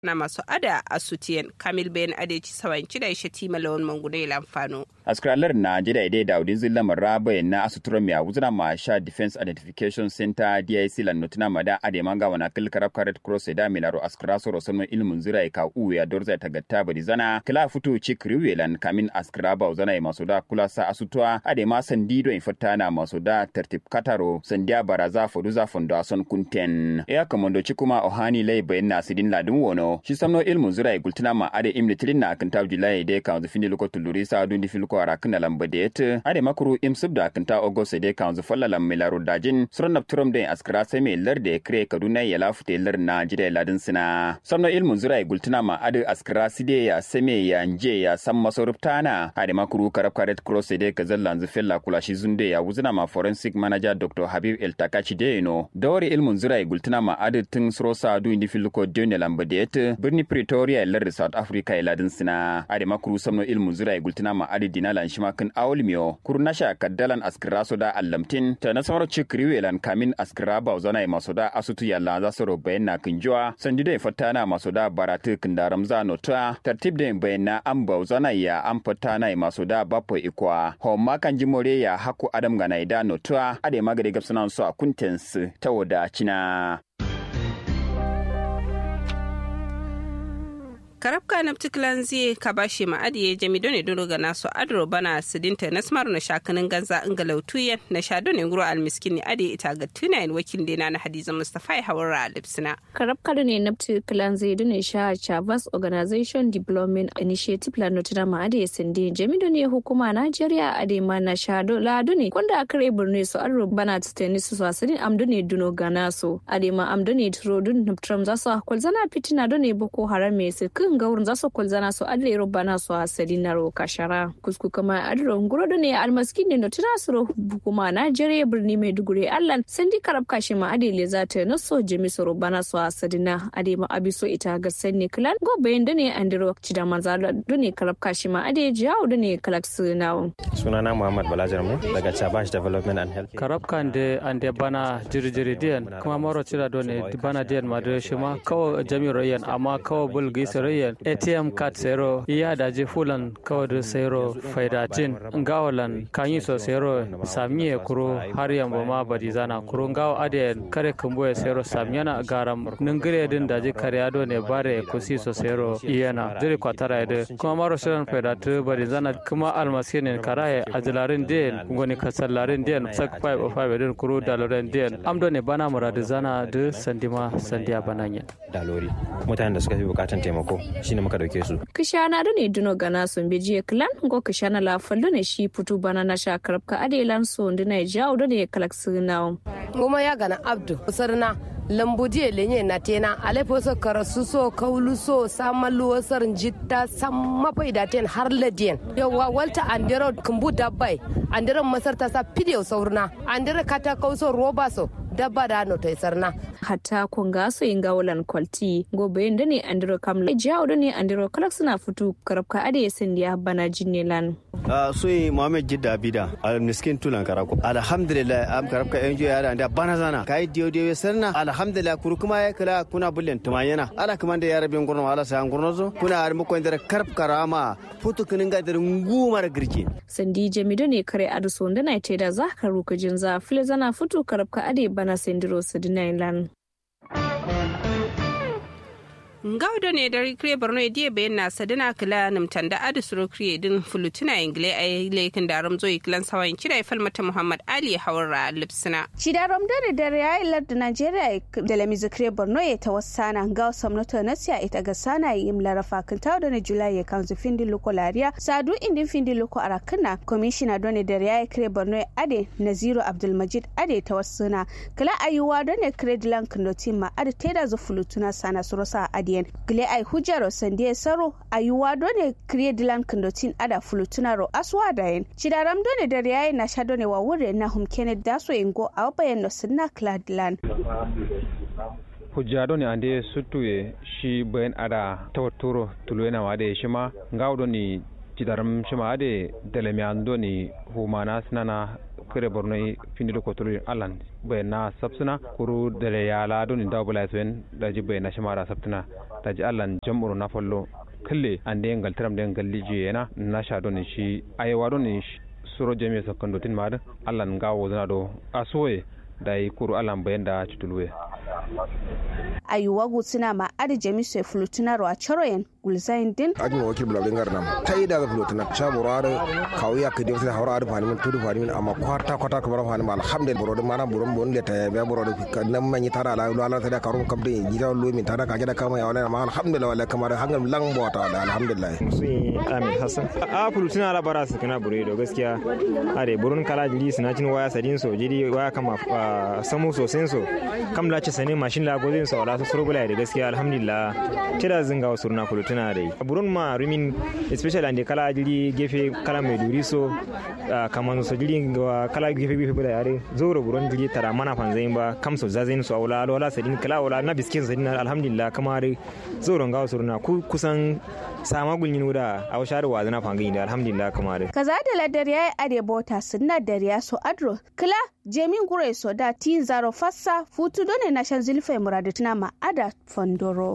na masu ada a sutiyan kamil bayan adeci sawanci da ishe tima lawan mangune lamfano. askralar na jida ide da udin zilla marra bayan na asuturo mi awuzna ma sha defense identification center dic lan notina mada ade manga wana kil karab karet cross da milaro askra so rosono ilmun zira ka u ya dorza ta gatta bari zana kila futu chik riwelan kamin askra ba uzana ya masoda kula sa asutwa ade ma sandido infata na masoda tertib kataro sandia baraza foduza fondo ason kunten ya kamondo chikuma ohani lay bayan na sidin ladun wono shi samno ilmun zira gultina ma ade imni tilin na kan tabji lay de kan zufini loko tuluri sa dundi filko ara kana lamba de yete ade makuru im subda kan ta ogose de kan zu falla lam milaro dajin suran napturum de askara sai me lar de kre kaduna ya lafute lar na jide ladin sina samno ilmun zira gultina ma ade askara side ya seme ya nje ya sam masoruptana ade makuru karab karet cross de kazallan zu fella kula shi zunde ya wuzina ma forensic manager dr habib el takachi de no dawari ilmun zira gultina ma ade tun srosa du indi filko de lamba de yete birni pretoria lar south africa ya ladin sina ade makuru samno ilmun zira gultina ma ade dinalan shima kan awulmiyo kurnasha kaddalan askira soda allamtin ta na samar cikriwelan kamin askira ba zana maso da asutu yalla za su bayan na kinjuwa sandi da fata na maso da baratu kindaram za nota tartib da bayan na an ba zana ya an fata na maso da bapo ikwa ho makan jimore ya haku adam ga naida nota ade magade gapsunan su a kuntens ta wadacina karabka na ptiklan zai ka bashi ma adiye jami done dolo ga naso adro bana sidinta na smar na shakanin ganza inga lautuyen na sha done nguro almiskin ni adiye ita ga tunayin wakil dena na hadiza mustafa ya hawara lipsina karabka ne na ptiklan zai done sha chavas organization development initiative la notina ma adiye sindi jami done hukuma nigeria ade ma na sha do la done kwanda akare burne so adro bana tuteni su so asidin amdone duno ga naso ade ma amdone tro dun naptram za so kwalzana fitina done boko haram me se kan ga wurin zasu kulzana su adle rubana su asali na ro kashara kusku kama adro nguro da ne almaskin ne tuna su ro hukuma Najeriya birni Maiduguri Allah sandi karab kashi ma adele za ta na so jimi su rubana su asali na ade ma abiso ita ga sanni klan go bayan da ne andiro da manza da ne karab kashi ma ade jawo da ne kalak su na sunana Muhammad Balajar mu daga Chabash Development and Health karab kan de ande bana jirjiri diyan kuma maro cira do ne bana diyan ma da shi ma kawo jami'ar rayan amma kawo bulgi rayan atm card sero iya daji fulan kawai sero faidatin ngawalan kanyi so sero samiye kuro har yambo ma badi zana kuro ngawa ade kare kumbo sero samyana garam ningire din daji kariado ne bare kusi so sero iyana dire kwatara ede kuma maro shiran faidatu badi zana kuma almasinin karaye ajilarin den ngoni kasallarin den sak 5 of 5 din kuro daloren den amdo ne bana muradu zana de sandima sandiya bananya dalori mutanen da suka fi bukatan taimako shine muka dauke su. Kishana da ne duno gana sun bi jiya kilan go kishana la fallo ne shi putu bana na sha karabka adelan so ndi na jawo da ne kalak sinawo. Goma ya gana Abdu sarna lambu jiya lenye na tena alefo so karasu so kaulu so samalu wasar jitta samma faida ten har ladiyan yawa walta andero kumbu dabbai andero masar ta sa pidiyo saurna andero kata kauso roba so dabba da no tai sarna hatta kun ga so yin gawalan kwalti gobe da ne andiro kamla jawo da ne andiro kalak suna fitu karabka ade sindiya bana jinnelan Uh, soy Mohamed Jidda Abida al miskin tulan karako alhamdulillah am karabka enjo ya da bana zana kai dio dio sarna alhamdulillah kuru kuma ya kala kuna bullen tumayana ala kuma da yarabin gurno ala sayan gurno zo kuna har mu koindar karab karama futu kinin ga da ngumar girki sandi jamido ne kare adu so ndana ite da zakaru kujin za fili zana futu karabka ade bana sendiro sidinailan ngawdo ne dari kre borno edie bayan na sadina kila nimtan da adu suro kre din fulutuna ingle a laikin da ramzo iklan sawan kira ya falmata muhammad ali hawara lipsina shi da ramdo ne da ya ilar da nigeria da lamizu kre borno ya tawassana ga samnata na siya ita ga sana yi imlara fakin tawo da na julai ya kanzu findi loko lariya sadu indin findi loko arakina komishina don ne da ya kre borno ya ade naziru abdulmajid ade tawassuna kila ayuwa don ne kre dilan kandoti ma ade teda zu fulutuna sana surosa ade diyen gile ai hujjaro sande saro ayuwa done kriye dilan kandotin ada fulutunaro aswa dayen cidaram done da yayi na sha done wa wure na hum kene daso ingo a bayan no sinna kladilan hujja ne ande suttuye shi bayan ada tawatturo tulwena wade shima ngawdo ni cidaram shima ade delemian doni humana sinana kare borno findi ko tulu alan bai na sabsuna kuru dare ya la don da bula sen da ji bai na shamara sabtuna da ji alan jam'uru na fallo kalle an da yangal taram da yangal liji yana na sha don shi ayewa don suro jami'a sakando tin ma alan gawo zana do asoye da yi kuru alan bayan da cutulwe ayuwa gutsina ma adi jami sai flutuna ro a choroyen gulzain din ajin wakil bulabin garnam ta yi daga flutuna cha boro da kawo ya kidi sai haura da fani min tudu fani min amma kwata kwata ka bar fani ma alhamdulillah boro da mana boro bon le ta ya biya boro da nan man yi tara la la ta da karum kam da gida lo min tara ka gida kama ya wala ma alhamdulillah wala kamar hangal lang bota da alhamdulillah sun amin hasan a flutuna la bara su kana bure do gaskiya are burun kala jiri suna cin waya sadin so jiri waya kama samu sosen so kam la ci sane mashin la gozin so wala su surgula da gaskiya alhamdulillah tira zinga wasu na kulutuna dai burun ma rumin especially ande kala jiri gefe kala mai duri so kaman so jiri kala gefe gefe bula yare zoro burun jiri tara mana fanzain ba kam so zazain so wala wala sadin kala wala na biskin sadin alhamdulillah kamar zoro ga wasu na kusan sama gulnin wuda a washar wa zana fangin da alhamdulillah kamar kaza da ladar yayi ade bota sunna dariya so adro kila jemin gure so da tin zaro fassa futu done na shan zilfe muradatuna ma ada fondoro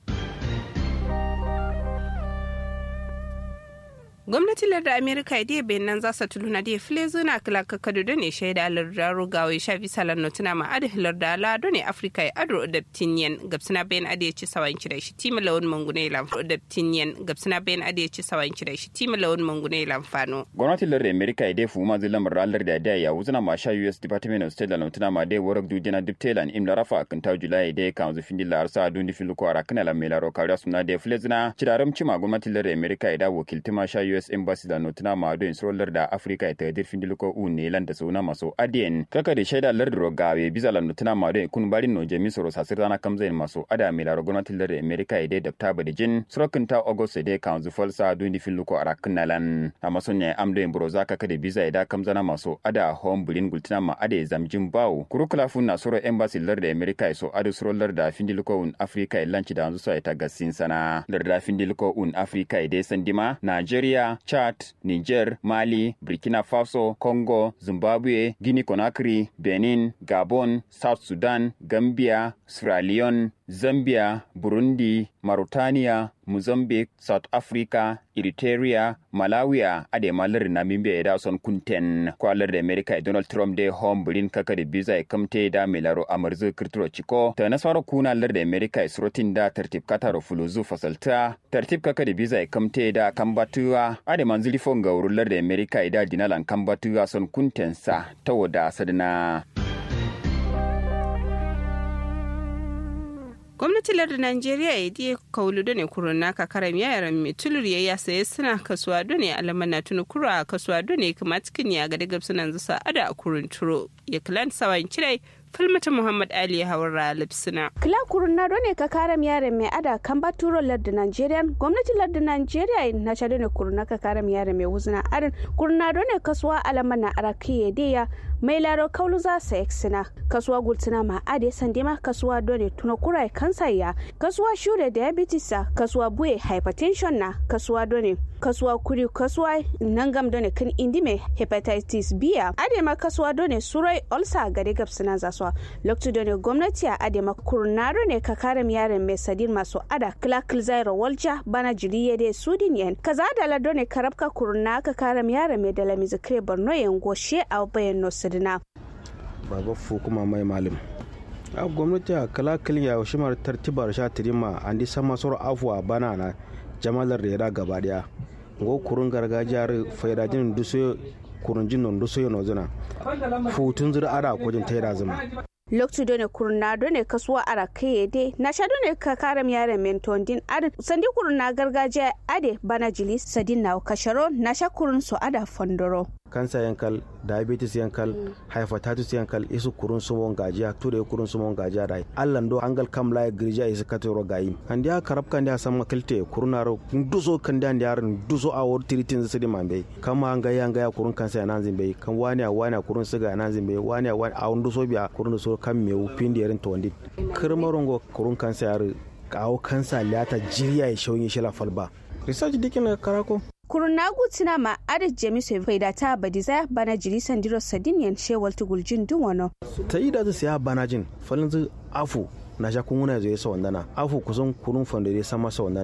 gwamnatin lardar amerika ya bai nan za su tuluna da file zuna kila kakadu da ne shaida lardar rugawa ya shafi salar notuna ma adi lardar lado ne afirka ya ado da tinyen gabsina bayan adi ya ci sawan kira shi tima lawan mangune lamfano da tinyen gabsina bayan adi ya ci sawan kira shi tima lawan mangune lamfano. gwamnatin lardar amerika ya dai fuma zai lamar ranar da da ya wuzuna ma sha us department of state da notuna ma dai warak dujina dubtelan im rafa a kanta julai dai kan zufin dilla arsa a dundi filuko a rakana la melaro kariya suna da file zina ciraram cima gwamnatin lardar amerika ya da wakiltima sha US Embassy da notuna ma don isrolar da Afrika ita dir findiliko u ne lan da sauna maso adien kaka da shaida lar rogawe biza la notuna ma don kun barin no jemi soro sasir dana kamzain maso ada mi la gwamnatin lar Amerika ide da ta bada jin srokin ta August de kan zu falsa don di findiliko arakin nalan amma son ya amdo en broza kaka da biza ida kamzana maso ada home bulin gultuna ma ada zamjin bawo kurukula fun na soro embassy lar da Amerika so ada srolar da findiliko un Afrika ilanci da anzu so ita gassin sana lar da findiliko un Afrika ide sandima Nigeria Chad, Niger, Mali, Burkina Faso, Congo, Zimbabwe, Guinea Conakry, Benin, Gabon, South Sudan, Gambia, Sierra Leone, Zambia, Burundi, Mauritania, Mozambique, South Africa, Eritrea, Malawi, ade malar Namibia da son kunten kwalar da America Donald Trump da home bulin kaka da biza ya kamte da melaro amarzu kirturo chiko ta nasara kuna lar da America isrotin da tartib kataro fuluzu fasalta tartib kaka da biza ya kamte da kambatuwa ade manzili fonga urullar da America da dinalan kambatuwa son kunten sa ta wada sadana. gwamnatin lardin najeriya ya diya kaulu da ne kurun naka karam yaran mai tulur ya saye suna kasuwa da ne alaman na tuni kura kasuwa da ne kuma cikin ya ga daga sunan zusa ada a kurun turo ya kilan sawan kirai falmata muhammad ali ya hawar lipsina kila kurun na ne ka karam yaran mai ada kan baturo lardin najeriya gwamnatin lardin najeriya na chado ne kurun naka karam yaran mai wuzina adan kurun na ne kasuwa alaman na arakiye deya mai laro kaulu za sa eksina kasuwa gultina ma ade sandima kasuwa done tuna kurai kansa ya kasuwa shure diabetes sa kasuwa buye hypertension na kasuwa done kasuwa kuri kasuwa nangam done kan indime hepatitis b ade ma kasuwa done surai ulcer gare gabsina za su lokacin done gwamnati a ade ma kurnaro ne ka kare yaren mai sadin masu ada klakil zairo walja bana jiriye de sudin yen kaza da la done karabka kurna ka kare yaren mai da lamizikre borno yen goshe a bayan no sidina baba fu kuma mai malim a gwamnati a kala kiliya shimar tartibar sha tirima an di sama soro afuwa bana na jamalar da ya gaba daya go kurun gargajiyar faidajin duso kurun jin duso yana zuna futun zura ara kujin taira zuma loktu done kurna done kasuwa ara kai de na sha done ka karam yaren menton din ade sandi kurna gargajiya ade bana jili sadin na kasharo na sha kurun so ada fondoro kansa yankal diabetes yankal mm. hepatitis yankal isu kurun sumon gajiya ture kurun sumon gajiya dai allan do angal kam la girja isu katoro gayi andi ya karab kan dia sama kilte kurunaro duso kan dia ndiar duso a wor tiritin sidi mambe kama anga ya anga ya kurun kansa ya nanzin be kan wani a wani kurun siga ya nanzin be wani a wani a duso biya kurun so kan mewu pindi yarin to wandi kirmarongo kurun kansa ya kawo kansa lata jiriya ya shauyin shila falba research dikin karako kurun nagu tina ma adad jamisu faida ta badiza bana jiri sandiro sadiniyan shewal tuguljin dun wano ta yi da siya bana jin falin afu na sha kun wuna zai sa wandana afu kusan kurun fandare sama sa wandana